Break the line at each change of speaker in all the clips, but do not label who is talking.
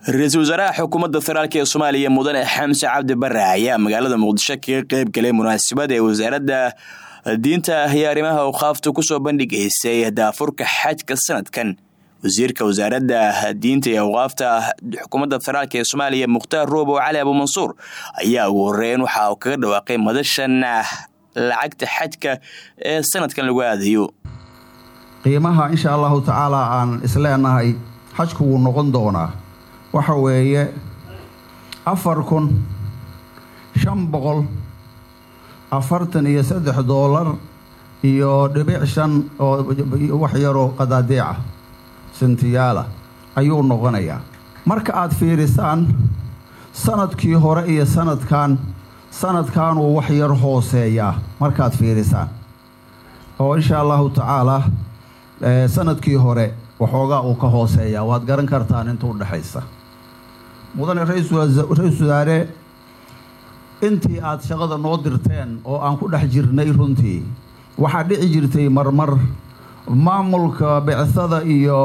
ra-iisul wasaaraha xukuumadda federaalk ee soomaaliya mudane xamse cabdi bare ayaa magaalada muqdisho kaga qeyb galay munaasabad ee wasaaradda diinta iyo arrimaha awqaafta kusoo bandhigaysay daafurka xajka sanadkan wasiirka wasaaradda diinta iyo awqaafta xukuumadda federaalk ee soomaaliya mukhtaar roobo cali abuumansuur ayaa ugu horeyn waxa uu kaga dhawaaqay madashan lacagta xajka ee sanadkan lagu aadayo
qiimaha insha allahu tacaala aan isleenahay xajku wuu noqon doonaa waxa weeye afar kun shan boqol afartan iyo saddex doolar iyo dhibic shan oo wax yaroo qadaadiica sintiyaala ayuu noqonayaa marka aad fiirisaan sanadkii hore iyo sanadkan sanadkanuu wax yar hooseeyaa markaad fiirisaan oo insha allahu tacaalaa sanadkii hore waxoogaa uu ka hooseeyaa waad garan kartaan inta udhexaysa mudane ra-iisul wasaare intii aad shaqada noo dirteen oo aan ku dhex jirnay runtii waxaa dhici jirtay marmar maamulka bicsada iyo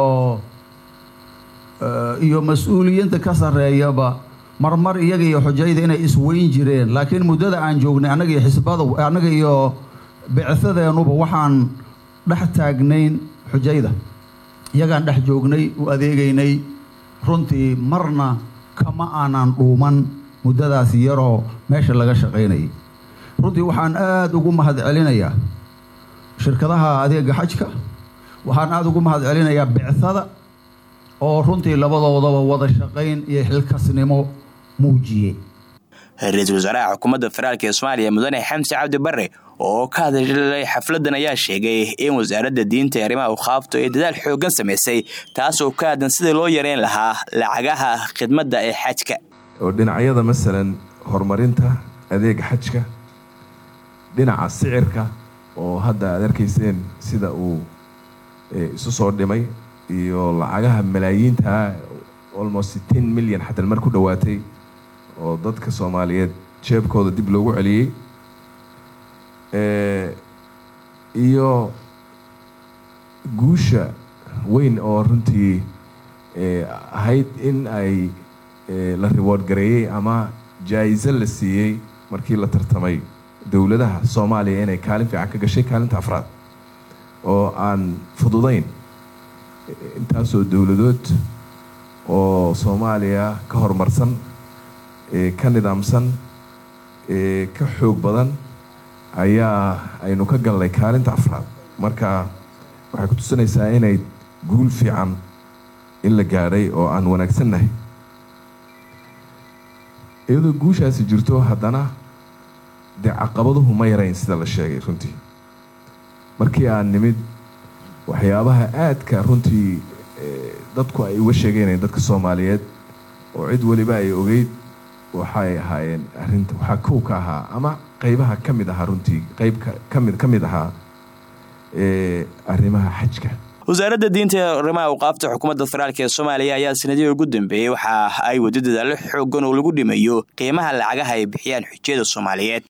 iyo mas-uuliyiinta ka sarreeyaba marmar iyaga iyo xujayda inay isweyn jireen laakiin muddada aan joognay annaga iyo xisbada annaga iyo bicsadeenuba waxaan dhex taagnayn xujayda iyagaan dhex joognay u adeegaynay runtii marna kama aanan dhuuman muddadaas yaroo meesha laga shaqaynayay runtii waxaan aada ugu mahad celinayaa shirkadaha adeega xajka waxaan aada ugu mahad celinayaa bicsada oo runtii labadoodaba wada shaqayn iyo xilkasnimo muujiyey
ra-iisul wasaaraha xukuumadda federaalk ee soomaaliya mudane xamse cabdi bare oo ka hadlay xafladan ayaa sheegay in wasaaradda diinta ee arrimaha awqaaftu ay dadaal xooggan samaysay taasoo ka haddan sidii loo yareyn lahaa lacagaha khidmadda ee xajka
oo dhinacyada masalan horumarinta adeega xajka dhinaca sicirka oo hadda aad arkayseen sida uu isu soo dhimay iyo lacagaha malaayiinta almost ten milyan xataa mar ku dhowaatay oo dadka soomaaliyeed jeebkooda dib loogu celiyey iyo guusha weyn oo runtii ahayd in ay la reward gareeyey ama jaa-iso la siiyey markii la tartamay dowladaha soomaaliya inay kaalin fiican ka gashay kaalinta afraad oo aan fududayn intaasoo dowladood oo soomaaliya ka horumarsan ka nidaamsan ka xoog badan ayaa aynu ka galnay kaalinta afraad marka waxay ku tusinaysaa inay guul fiican in la gaadhay oo aan wanaagsannahay iyadoo guushaasi jirto haddana dee caqabaduhu ma yarayn sida la sheegay runtii markii aan nimid waxyaabaha aadka runtii dadku ay uga sheegeynayeen dadka soomaaliyeed oo cid weliba ay ogeyd waxay ahaayeen arrinta waxaa kow ka ahaa ama qeybaha ka mid ahaa runtii qeyb kamid ka mid ahaa arrimaha xajka
wasaaradda diinta ee arrimaha awqaafta xukuumadda federaalk ee soomaaliya ayaa sanadihii ugu dambeeyey waxa ay wadi dadaallo xoogan oo lagu dhimayo qiimaha lacagaha ay bixiyaan xujiyada soomaaliyeed